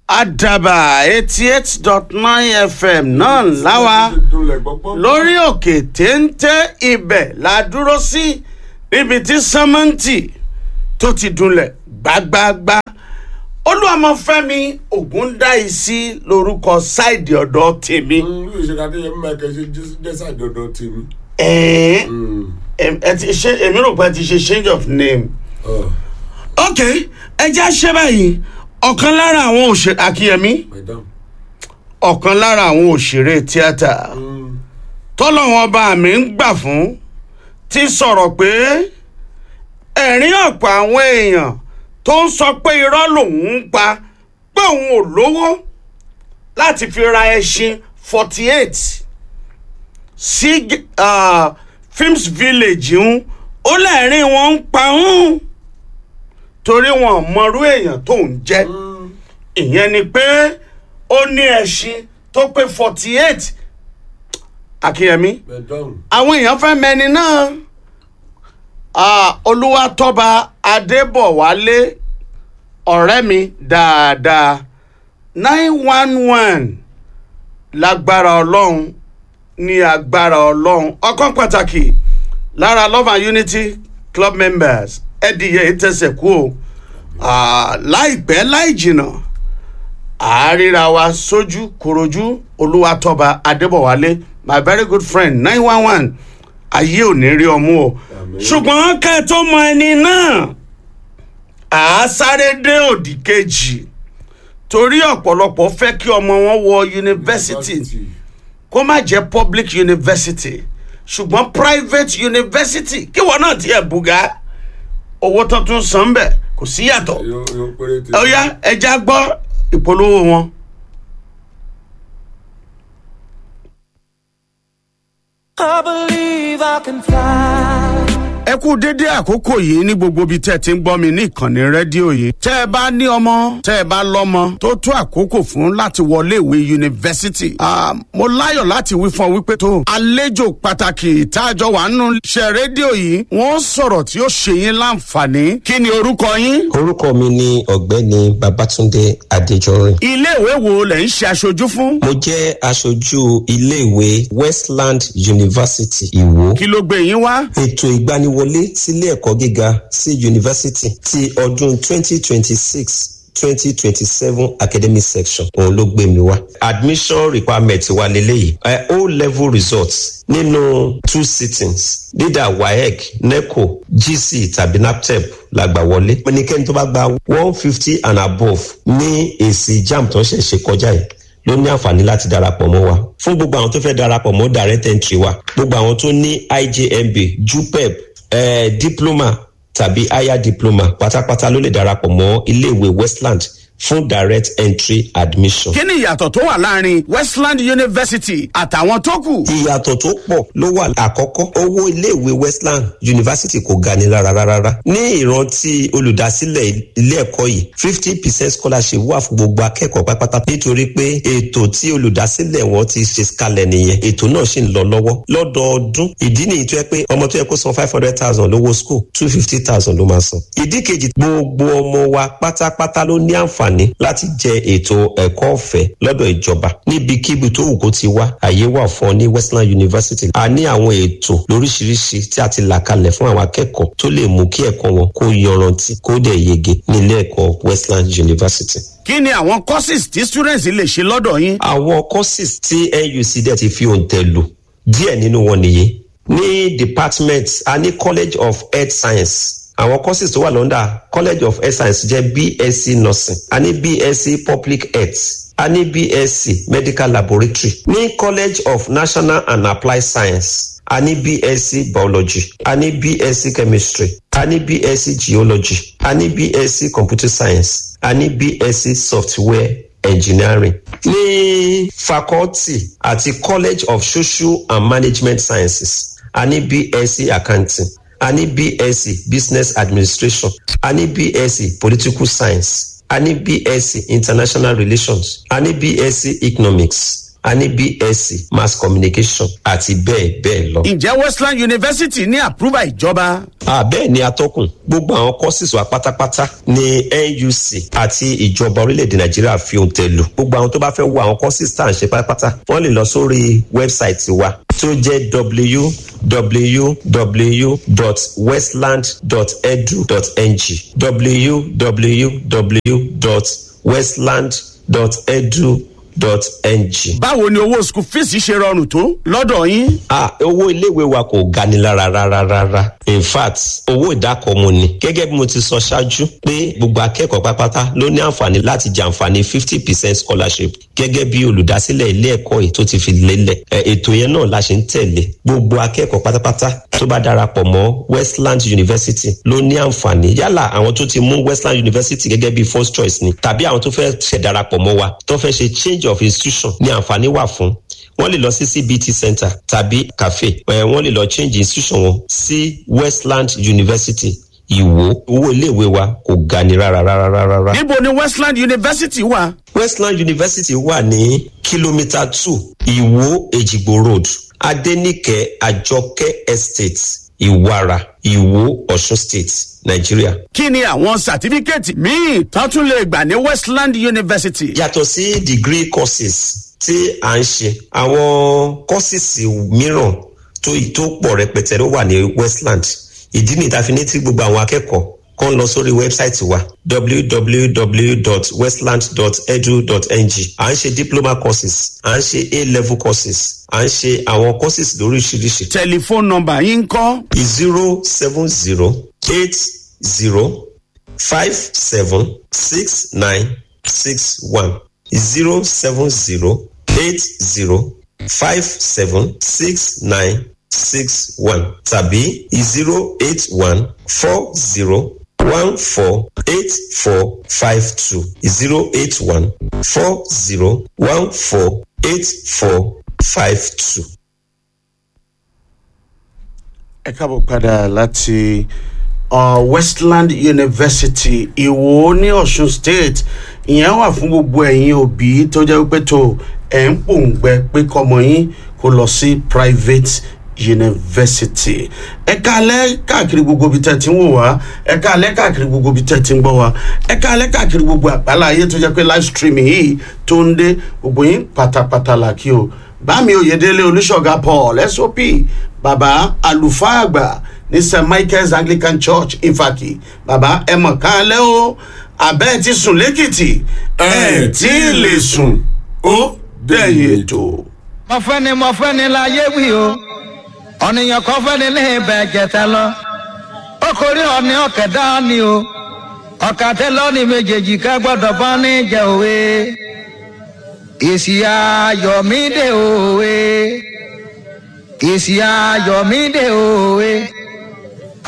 àdàbà eighty eight dot nine fm náà láwa lórí òkè téńté ibẹ̀ la dúró sí níbi tí sẹ́mẹ́ǹtì tó ti dunlẹ̀ gbágbáágbá olúwàmọ̀fẹ́mi ògúndáìsí lórúkọ sáìdì ọ̀dọ́ tèmi. lórí ìṣẹ̀dá tó yẹ mímọ́ ẹ̀kẹ́ ṣe jẹ́sà dandan tèmi. ẹ̀ẹ́n ẹ ti ṣe èmi rò pé ẹ ti ṣe change of name. ok ẹ jẹ́ àṣẹ báyìí ọ̀kan lára àwọn òṣèré akínyẹmí madam. ọ̀kan lára àwọn òṣèré tíátà tọ́lọ́wọ́n bá mi ń gbà fún ti sọ̀rọ̀ pé ẹ̀rín ọ̀pọ̀ àwọn èèyàn tó ń sọ pé irọ́ lòun ń pa pé òun ò lówó láti fi ra ẹṣin forty eight sí uh, films village ń ó lẹ́rìn wọn ń pa ń torí wọn mọrú èèyàn tó ń jẹ́ ìyẹn ni pé ó ní ẹṣin tó pé forty eight akínyẹmí madam. àwọn èèyàn fẹ́ mẹni náà Ah, olúwatọ́ba adébọ̀wálé ọ̀rẹ́ mi dáadáa nine one one lágbára ọlọ́run ní agbára ọlọ́run ọkàn pàtàkì lára love and unity club members ẹ̀dìyẹ ìtẹ̀sẹ̀ kú o Ah, láìpẹ́ láì jìnnà àárírà wa sójú korojú olúwatọ́ba adébọ̀wálé my very good friend nine one one ayé ò ní rí ọmú o ṣùgbọ́n ká tó mọ ẹni náà à á sáré dé òdì kejì torí ọ̀pọ̀lọpọ̀ fẹ́ kí ọmọ wọn wọ yunifásitì kó má jẹ́ public university ṣùgbọ́n private university kí wọn náà tiẹ̀ bùgá owó tó tún san bẹ̀ kò sí yàtọ̀ yóò yóò péré tèmi. ó yá ẹja gbọ́ ìpolówó wọn. I believe I can fly. ẹ kú dédé àkókò yìí ní gbogbo ibi tẹ́ ẹ ti ń gbọ́ mi ní ìkànnì rédíò yìí. tẹ́ ẹ bá ní ọmọ tẹ́ ẹ bá lọ́mọ tó tó àkókò fún láti wọlé ìwé yunifásitì. Ah, mo láyọ̀ láti wí fún ọ wípé tó àlejò pàtàkì ìtajọ wà nínú iṣẹ́ rédíò yìí wọ́n sọ̀rọ̀ tí ó ṣe yín láǹfààní. kí ni orúkọ yín? orúkọ mi ni ọ̀gbẹ́ni babatunde adéjọrin iléèwé wo lẹ̀ ń ṣe aṣojú fún? mo jẹ́ aṣojú iléèwé westland university ìwó kí ló gbé yín wá? ètò ìgbaniwọlé sílé ẹ̀kọ́ gíga sí yunifásitì ti ọdún 2026 2027 academic section òun ló gbé mi wá. admission requirement wa leléyìí ẹ o level results nínú two sittings leader waec neco gc tàbí naptep la gbà wọlé. ẹnikẹ́ni tó bá gba one fifty and above ní èsì jam tó ń ṣe ṣe kọjá yìí ló ní àǹfààní láti darapọ̀ mọ́ wa fún gbogbo àwọn tó fẹ́ darapọ̀ mọ́ direct entry wa gbogbo àwọn tó ní ijmb jupep eh, diploma tàbí higher diploma pátápátá ló lè darapọ̀ mọ́ iléèwé westland fún direct entry admission. kí ni ìyàtọ̀ tó wà láàrin westland university àtàwọn tó kù? ìyàtọ̀ tó pọ̀ ló wà àkọ́kọ́ owó iléèwé westland university kò ga ni rárá rárá ní ìrántí olùdásílẹ̀ ilé ẹ̀kọ́ yìí fifty percent scholarship wà fún gbogbo akẹ́kọ̀ọ́ pátápátá nítorí pé ètò tí olùdásílẹ̀ wọn ti ṣe kalẹ̀ nìyẹn ètò náà sì ń lọ lọ́wọ́ lọ́dọọdún ìdí nìyí tó yẹ pé ọmọ tó yẹ kó san five hundred thousand lówó school two fifty thousand ló máa san ìdí kejì gbogbo ọmọ wa pátápátá ló ní àǹfààní láti jẹ ètò ẹ̀kọ́ ọ̀fẹ́ lọ́dọ̀ ìjọba níbikíbi tó wù kó ti wá àyè wà fún ọ ní westland university a ní àwọn ètò lóríṣiríṣi tí a ti là kalẹ̀ fún àwọn akẹ́kọ̀ọ́ tó lè mú kí ẹ̀kọ́ wọn kó yọrantí kó dẹ̀ yege nílé ẹ̀kọ́ westland university kí ni àwọn courses tí students lè ṣe lọ́dọ̀ yín? àwọn courses tí nuc dẹ̀ ti fi òǹtẹ̀ lò díẹ̀ nínú wọn nìyí ní department a ní college of health science àwọn courses tó wà lọ́ndà college of health science jẹ́ bsc nursing a ní bsc public health a ní bsc medical laboratory ní college of national and applied science a ní bsc biology a ní bsc chemistry a ní bsc geology a ní bsc computer science a ní bsc software engineering ní faculty àti college of social and management sciences a ní bsc accounting a ní bsc business administration a ní bsc political science a ní bsc international relations a ní bsc economics a ní bsc mass communication àti bẹ́ẹ̀ bẹ́ẹ̀ lọ. ǹjẹ́ westland university ní àpúrúbà ìjọba. Ah, bẹ́ẹ̀ ni atọ́kùn gbogbo àwọn courses wa pátápátá ní nuc àti ìjọba orílẹ̀-èdè nàìjíríà fi ohun tẹ̀ lù gbogbo àwọn tó bá fẹ́ wo àwọn courses tá à ń ṣe pátápátá wọ́n lè lọ sórí wẹ́bsáìtì wa tó jẹ́ www.westland.edu.ng www.westland.edu.ng báwo ni owó school fees ṣe rọrùn tó lọ́dọ̀ yín. ah owó iléèwé wa kò gani lára rárá rárá in fact owó ìdákọ̀ọ́mù ni gẹ́gẹ́ bí mo ti sọ ṣáájú pé gbogbo akẹ́kọ̀ọ́ pátápátá ló ní àǹfààní láti jàǹfààní fifty percent scholarship gẹ́gẹ́ bí olùdásílẹ̀ ilé ẹ̀kọ́ yìí tó ti fi lélẹ̀ Ẹ, ètò yẹn náà la ṣe ń tẹ̀lé gbogbo akẹ́kọ̀ọ́ pátápátá tó bá darapọ̀ mọ́ westland university ló ní àǹfààní yálà àwọn tó ti mú westland university gẹ́gẹ́ bí first choice ni tàbí àwọn tó fẹ́ ṣẹ̀ darapọ̀ mọ́ wa tó fẹ́ ṣe change of institution ní àǹfààní wà fún wọ́n lè lọ sí cbt center tàbí cafe ẹ̀ wọ́n lè lọ change institution wọn sí westland university ìwò owó iléèwé wa kò ga ni rárá rárá rárá rárá. níbo ni westland university wà. westland university wà ní kìlómítà two ìwò èjìgbò road adenike àjọkẹ́ estate ìwara ìwò ọ̀ṣun state nàìjíríà. kí ni àwọn sàtífíkẹ́ẹ̀tì míì tó tún lè gbà ní westland university. yàtọ̀ sí degree courses tí à ń ṣe àwọn courses mìíràn tó tó pọ̀ rẹpẹtẹ ló wà ní westland ìdí nìyí tá a fi ní tí gbogbo àwọn akẹ́kọ̀ọ́ kan lọ sórí wẹ́bsáìtì wa www.westland.edu.ng à ń ṣe diploma courses à ń ṣe a-level courses à ń ṣe àwọn courses lóríṣiríṣi tẹlifóònù nọmba yín ń kọ́ zero seven zero eight zero five seven six nine six one zero seven zero eight zero five seven six nine six one tàbí zero eight one four zero one four eight four five two zero eight one four zero one four eight four five two. ẹ káàbọ̀ padà láti uh, westland university ìwò ní ọ̀ṣun state ìyẹn wà fún gbogbo ẹ̀yin òbí tó jẹ́ pé tó ẹ̀ ń pòǹgbẹ pé kọ́mọ yín kó lọ sí private university ẹ káalẹ́ káàkiri gbogbo ibi tẹ́ ti ń wò wá ẹ káalẹ́ káàkiri gbogbo ibi tẹ́ ti ń gbọ́ wá ẹ káalẹ́ káàkiri gbogbo àgbálá ayé tó jẹ́ pé live streaming yìí tó ń dé gbogbo yín pátápátá là kí o bámi oyèdélé olùṣọ́gà paul sop bàbá àlùfáà àgbà ní st michael's anglican church ifaki bàbá ẹ mọ̀ káalẹ́ o àbẹ́ ti sùn lẹ́kìtì ẹ̀ tí ì lè sùn ó dẹ̀yìn ètò. mọ̀fẹ́ni mọ̀fẹ́ni láyé wí o ọ̀nìyàn kan fẹ́ni ní ibẹ̀ jẹ̀tẹ̀ lọ okòrí ọ̀nì ọ̀kẹ́dá ni o ọ̀kàtẹ́ lọ́ọ̀nì méjèèjì ká gbọ́dọ̀ bọ́ ní jẹ òwe èsì ayọ̀mídé òwe èsì ayọ̀mídé òwe